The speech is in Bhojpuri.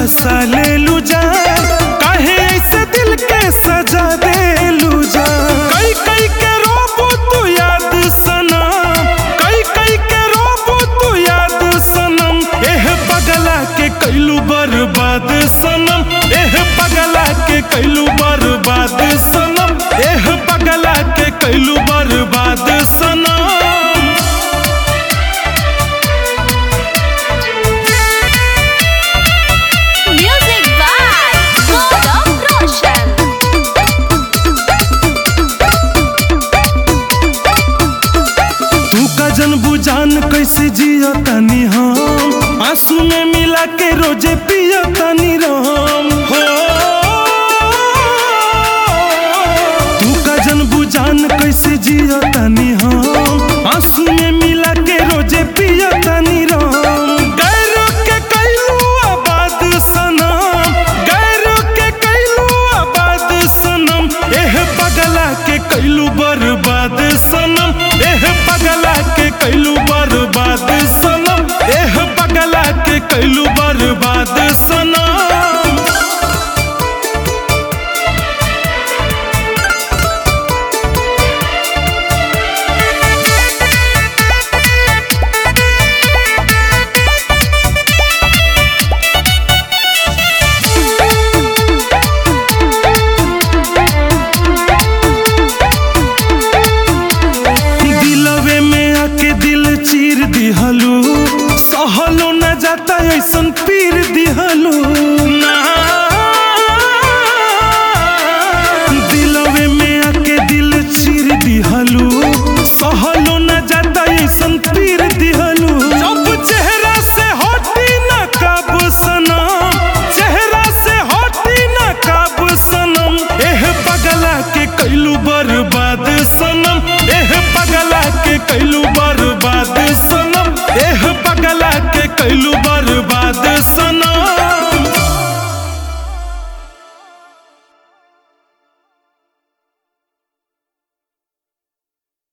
सालेलू जान काहे ऐसे दिल के सजा देलू जान कई कई के रोबू तू याद सनम कई कई के रोबू तू याद सनम एह पगला के कैलू बर्बाद सनम एह पगला के कैलू बर्बाद सनम एह पगला के कैलू बर्बाद सनम Music by Gaurav Roshan. तू का जन बुझान कैसे जिया तनी हम आंसू में मिला के रोजे पिया तनी राम हो तू का जन बुझान कैसे जिया तनी हम आंसू में मिला के रोजे पिया तनी राम गैर के कैलू आबाद सनम गैर के कैलू आबाद सनम एह पगला के कैलू बर्बाद सनम एह पगला के कैलू बर्बाद सनम एह पगला के कैलू बर्बाद सनम दिलवे में आके दिल चीर दिहलू सहलो न जाता ऐसन पीर दिहलू ना दिलवे में आके दिल चीर दिहलू सहलो न जाता ऐसन पीर दिहलू जब चेहरा से हटी न काब सनम चेहरा से हटी न काब सनम एह पगला के कैलू बर्बाद सनम एह पगला के कैलू बर्बाद सनम एह पगला के कैलू